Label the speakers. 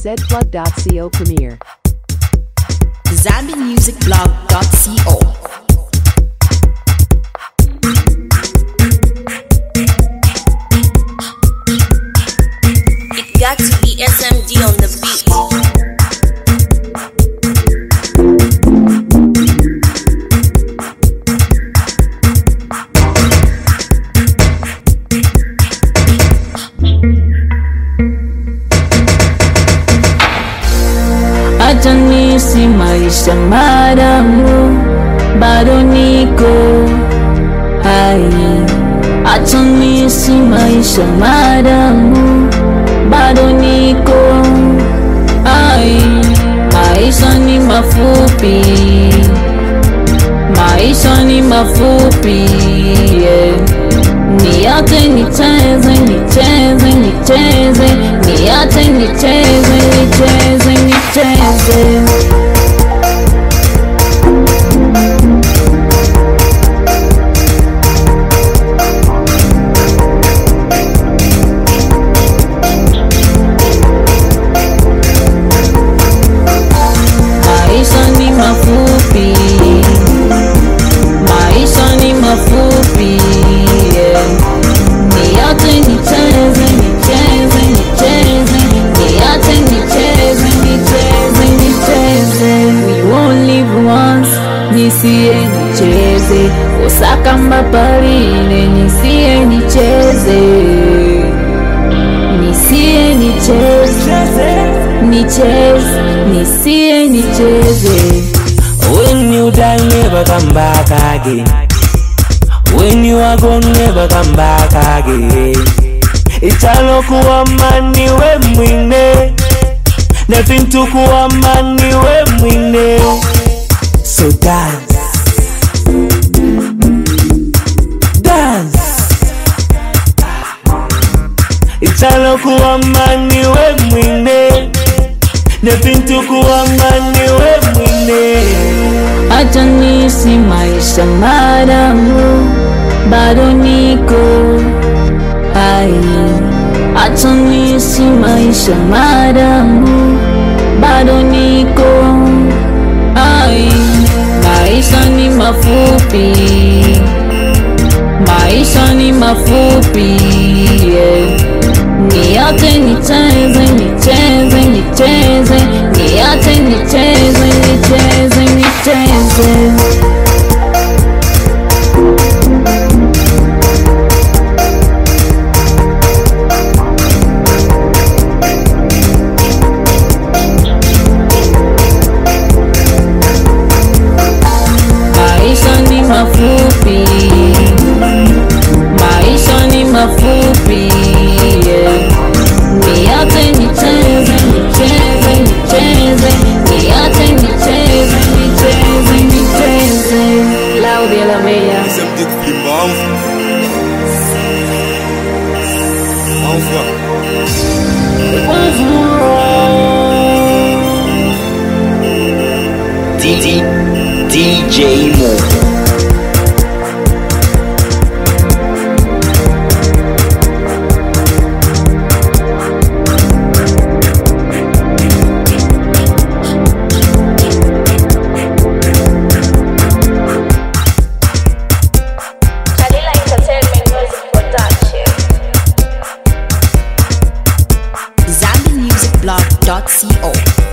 Speaker 1: zplug.co premiere.
Speaker 2: ZambianMusicBlog.co. It got to be SMD on the beat.
Speaker 3: Acha nisi maisha madamu bado niko hai. Acha nisi maisha madamu bado niko hai. Maisha ni mafupi, maisha ni mafupi yeah. Niache nicheze, nicheze, nicheze, niache nicheze, nicheze, nicheze. Maisha ni mafupi, maisha ni mafupi yeah. Niache nicheze, nicheze, nicheze, niache nicheze, nicheze, nicheze. We won't live once, nisiye nicheze, usakamba parine, nisiye nicheze, nisiye nicheze, nicheze, nisiye nicheze.
Speaker 4: When you die, never come back again. When you are gone, never come back again. Italokuwa mani we mwine Nefintukuwa mani we mwine So dance Dance Italokuwa mani we mwine Nefintukuwa mani we mwine
Speaker 3: Acha nisi maisha madamu bado niko hai. Acha nisi maisha madamu bado niko hai. Maisha ni mafupi, maisha ni mafupi yeah. Niache nicheze, nicheze, nicheze, niache nicheze, nicheze, nicheze. Maisha ni mafupi, maisha ni mafupi yeah. Niache nicheze, nicheze, nicheze, niache nicheze, nicheze, nicheze. Claudia la Bella.
Speaker 5: SMD kulimba Enfin
Speaker 6: D- DJ Mo.
Speaker 2: Kalila Entertainment Music Production. ZambianMusicBlog.co.